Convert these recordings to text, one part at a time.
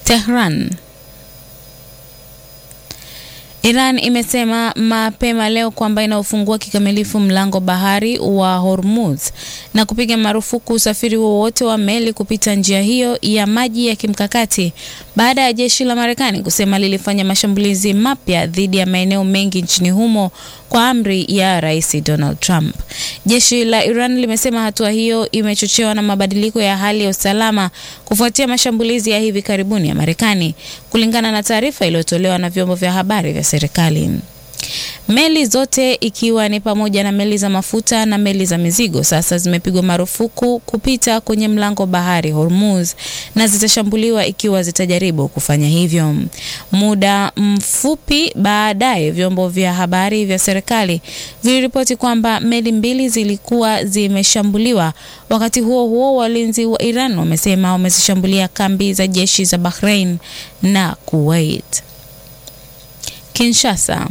Tehran. Iran imesema mapema leo kwamba inaofungua kikamilifu mlango bahari wa Hormuz na kupiga marufuku usafiri wowote wa meli kupita njia hiyo ya maji ya kimkakati baada ya jeshi la Marekani kusema lilifanya mashambulizi mapya dhidi ya maeneo mengi nchini humo kwa amri ya Rais Donald Trump. Jeshi la Iran limesema hatua hiyo imechochewa na mabadiliko ya hali ya usalama kufuatia mashambulizi ya hivi karibuni ya Marekani, kulingana na taarifa iliyotolewa na vyombo vya habari vya serikali. Meli zote ikiwa ni pamoja na meli za mafuta na meli za mizigo sasa zimepigwa marufuku kupita kwenye mlango bahari Hormuz na zitashambuliwa ikiwa zitajaribu kufanya hivyo. Muda mfupi baadaye, vyombo vya habari vya serikali viliripoti kwamba meli mbili zilikuwa zimeshambuliwa. Wakati huo huo, walinzi wa Iran wamesema wamezishambulia kambi za jeshi za Bahrain na Kuwait. Kinshasa.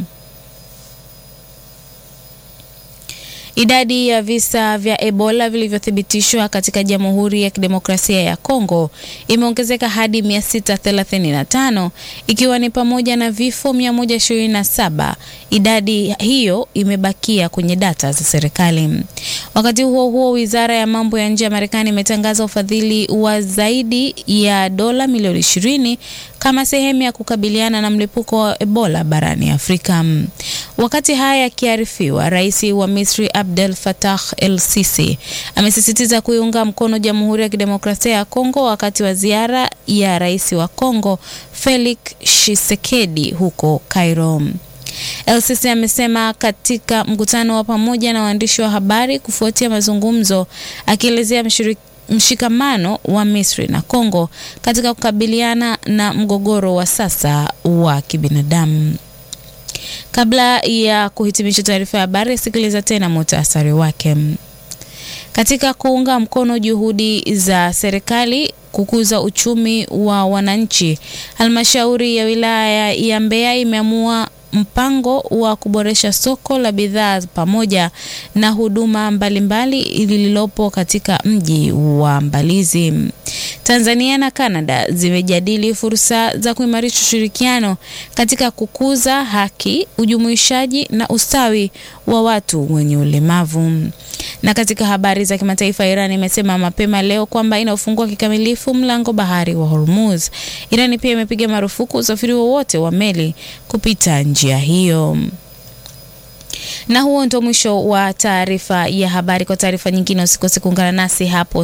Idadi ya visa vya Ebola vilivyothibitishwa katika Jamhuri ya Kidemokrasia ya Kongo imeongezeka hadi 635 ikiwa ni pamoja na vifo 127. Idadi hiyo imebakia kwenye data za serikali. Wakati huo huo, Wizara ya Mambo ya Nje ya Marekani imetangaza ufadhili wa zaidi ya dola milioni 20 kama sehemu ya kukabiliana na mlipuko wa Ebola barani Afrika. Wakati haya yakiarifiwa, Rais wa Misri Abdel Fattah el-Sisi amesisitiza kuiunga mkono Jamhuri ya Kidemokrasia ya Kongo wakati wa ziara ya Rais wa Kongo Felix Tshisekedi huko Cairo. El-Sisi amesema katika mkutano wa pamoja na waandishi wa habari kufuatia mazungumzo, akielezea mshikamano wa Misri na Kongo katika kukabiliana na mgogoro wa sasa wa kibinadamu. Kabla ya kuhitimisha taarifa ya habari, sikiliza tena muhtasari wake. Katika kuunga mkono juhudi za serikali kukuza uchumi wa wananchi, halmashauri ya wilaya ya Mbeya imeamua mpango wa kuboresha soko la bidhaa pamoja na huduma mbalimbali lililopo katika mji wa Mbalizi. Tanzania na Canada zimejadili fursa za kuimarisha ushirikiano katika kukuza haki, ujumuishaji na ustawi wa watu wenye ulemavu. Na katika habari za kimataifa, Iran imesema mapema leo kwamba inaofungua kikamilifu mlango bahari wa Hormuz. Iran pia imepiga marufuku usafiri wowote wa meli kupita njia hiyo. Na huo ndio mwisho wa taarifa ya habari. Kwa taarifa nyingine, usikose kuungana nasi hapo